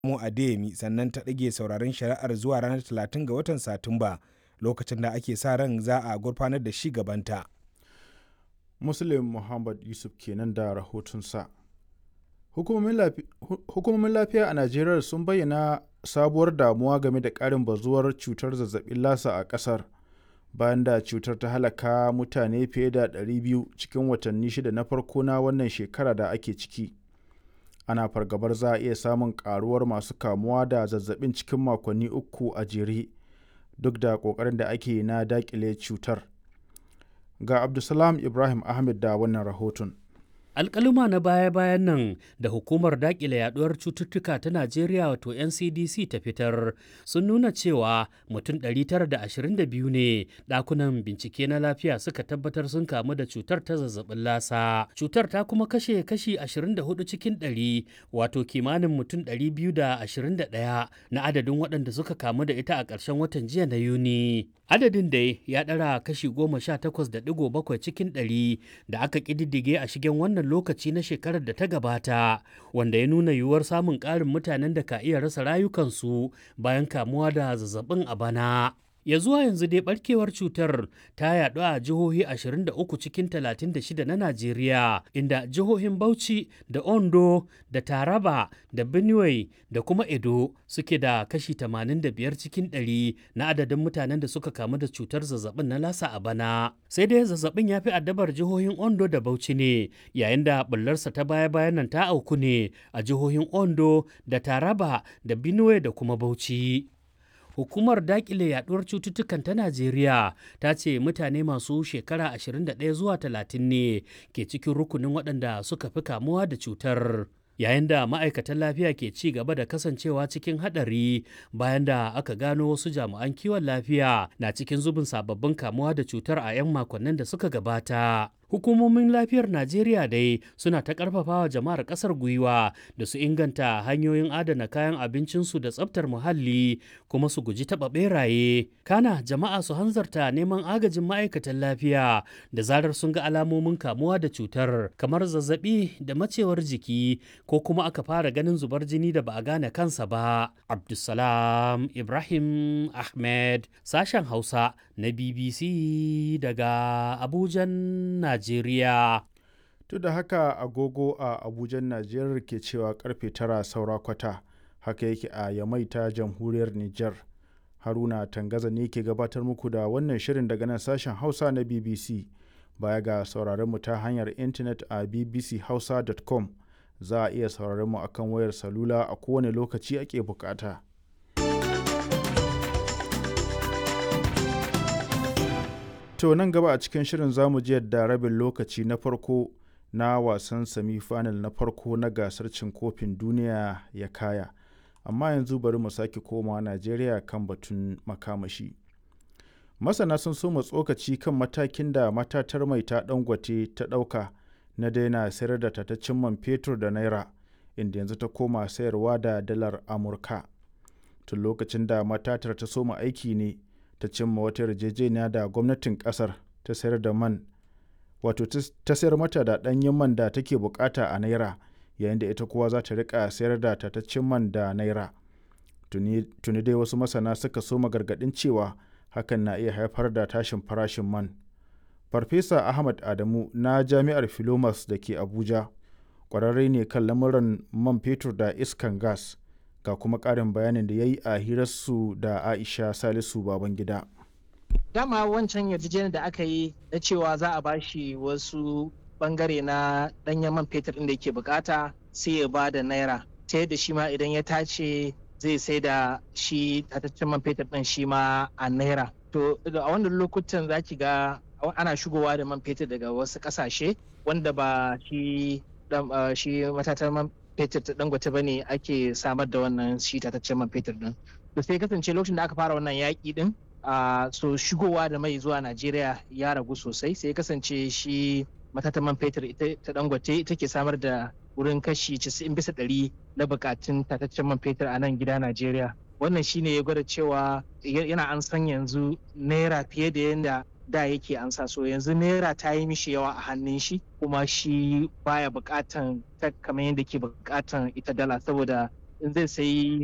mu Adeyemi sannan ta ɗage sauraron shari'ar zuwa ranar 30 ga watan Satumba lokacin da ake sa ran za a gurfanar da shi gabanta. Muslim Muhammad Yusuf kenan da rahotonsa. Hukumomin lafiya a Najeriya sun bayyana sabuwar damuwa game da ƙarin bazuwar cutar zazzabin lasa a ƙasar bayan da cutar ta halaka mutane fiye da 200 cikin watanni shida na farko na wannan shekara da ake ciki. Ana fargabar za a iya samun ƙaruwar masu kamuwa da zazzabin cikin makonni uku a jere duk da ƙoƙarin da ake na daƙile cutar. Ga Abdulsalam Ibrahim Ahmed da wannan rahoton. alkaluma na baya-bayan nan da hukumar dakile yaduwar cututtuka ta najeriya wato ncdc ta fitar sun nuna cewa mutum 922 ne dakunan bincike na lafiya suka tabbatar sun kamu da cutar ta zazzabin lasa cutar ta kuma kashe kashi 24 cikin 100 wato kimanin mutum 221 na adadin waɗanda suka kamu da ita a ƙarshen watan jiya na yuni adadin dai ya ɗara kashi 18.7 cikin 100 da aka ƙididdige a shigen wannan wannan lokaci na shekarar da ta gabata wanda ya nuna yiwuwar samun ƙarin mutanen da ka iya rasa rayukansu bayan kamuwa da zazzabin a bana. ya zuwa yanzu dai barkewar cutar ta yaɗu a jihohi 23 cikin 36 na Najeriya inda jihohin Bauchi da Ondo da Taraba da Benue da kuma Edo suke da kashi 85 cikin 100 na adadin mutanen da suka kamu da cutar zazzabin na lasa a bana. Sai dai zazzabin ya fi addabar jihohin Ondo da Bauchi ne yayin da bullarsa ta baya-bayan nan ta auku ne a jihohin Ondo da Taraba da Benue da kuma Bauchi. hukumar dakile yaduwar cututtukan ta najeriya ta ce mutane masu shekara 21 zuwa 30 ne ke cikin rukunin waɗanda suka fi kamuwa da cutar yayin da ma'aikatan lafiya ke ci gaba da kasancewa cikin haɗari bayan da aka gano wasu jami'an kiwon lafiya na cikin zubin sababbin kamuwa da cutar a 'yan makonnin da suka gabata hukumomin lafiyar najeriya dai suna ta karfafawa jama'ar kasar gwiwa da su inganta hanyoyin adana kayan abincinsu da tsabtar muhalli kuma su guji taɓa beraye kana jama'a su hanzarta neman agajin ma'aikatan lafiya da zarar sun ga alamomin kamuwa da cutar kamar zazzabi da macewar jiki ko kuma aka fara ganin zubar jini da ba a gane kansa ba abdulsalam ibrahim ahmed sashen hausa na bbc daga abujan najeriya Najeriya. Duk da haka agogo a Abuja Najeriya ke cewa karfe tara saura kwata haka yake a Yamai ta jamhuriyar Nijar. Haruna Tangaza ne ke gabatar muku da wannan shirin daga nan sashen Hausa na BBC. Baya ga sauraron mu ta hanyar intanet a bbchausa.com za a iya sauraron mu akan wayar salula a kowane lokaci ake bukata. To nan gaba a cikin shirin zamu ji yadda rabin lokaci na farko na wasan semi-final na farko na gasar cin kofin duniya ya kaya. Amma yanzu bari mu sake koma Najeriya kan batun makamashi. Masana sun so tsokaci kan matakin da matatar mai ta dangote ta ɗauka na daina sayar da tataccen man fetur da naira inda yanzu ta koma sayarwa da dalar Amurka. Tun lokacin da matatar ta soma aiki ne. ta cimma wata yarjejeniya da gwamnatin kasar ta sayar da man wato ta sayar mata da ɗanyen man da take bukata a naira yayin da ita kuwa za ta rika sayar da tataccen man da naira tuni dai wasu masana suka soma gargaɗin cewa hakan na iya haifar da tashin farashin man farfesa ahmad adamu na jami'ar filomas da ke abuja ƙwararre ne kan lamuran man fetur da iskan gas ga kuma ƙarin bayanin da ya yi a hirarsu da aisha salisu babangida dama wancan yarjejeniyar da aka yi na cewa za a bashi wasu bangare na ɗanyen man fetur inda yake bukata sai ya ba da naira ta yadda shi ma idan ya tace zai sai da shi tataccen man fetur ɗin shi ma a naira to a wannan lokutan za ki ga ana shigowa da man fetur daga wasu ƙasashe wanda ba shi shi matatar man fetur ta dangote ba ne ake samar da wannan shi tataccen man fetur din to sai kasance lokacin da aka fara wannan yaƙi din a so shigowa da mai zuwa najeriya ya ragu sosai sai kasance shi matatan man fetur ita ta dangote ita ke samar da wurin kashi 90 bisa ɗari na bukatun tataccen man fetur a nan gida najeriya wannan shine ya gwada cewa yana an san yanzu naira fiye da yadda da yake ansa so yanzu naira ta yi mishi yawa a hannun shi kuma shi baya bukatan ta kamar yadda ke bukatan ita dala saboda in zai sayi